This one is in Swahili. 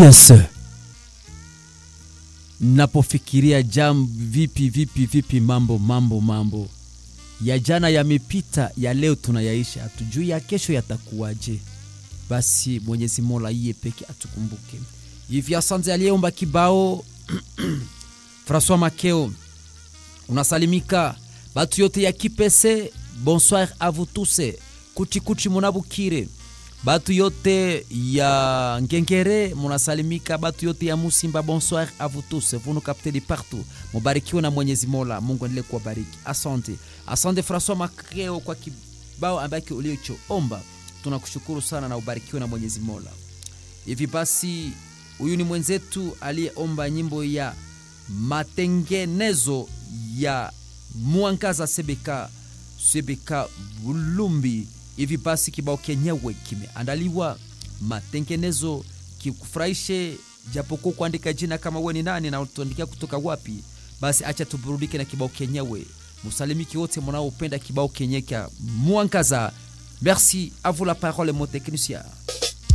Yes. Napofikiria jam vipi vipi vipi, mambo mambo mambo ya jana yamepita, ya leo tunayaisha, hatujui ya kesho yatakuwaje. Basi Mwenyezi Mola iye peke atukumbuke hivi. Asante aliyeomba kibao Francois Makeo, unasalimika batu yote ya Kipese. Bonsoir a vous tous kuchikuchi munabukire batu yote ya Ngengere munasalimika, batu yote ya Musimba, bonsoir a vous tous, vous nous captez de partout. Mubarikiwe na Mwenyezi Mola, Mungu endelee kuwabariki. Asante, asante Francois Makeo kwa kibao ambacho uliochoomba, tunakushukuru sana na ubarikiwe na Mwenyezi Mola. Hivi basi, huyu ni mwenzetu aliyeomba nyimbo ya matengenezo ya Mwangaza Sebeka Sebeka Bulumbi. Hivi basi kibao kenyewe kimeandaliwa matengenezo kikufurahishe, japokuwa kuandika jina kama we ni nani na tuandikia kutoka wapi. Basi acha tuburudike na kibao kenyewe. Musalimiki wote mnaopenda kibao kenye kya Mwangaza. Merci à vous la parole mon technicien.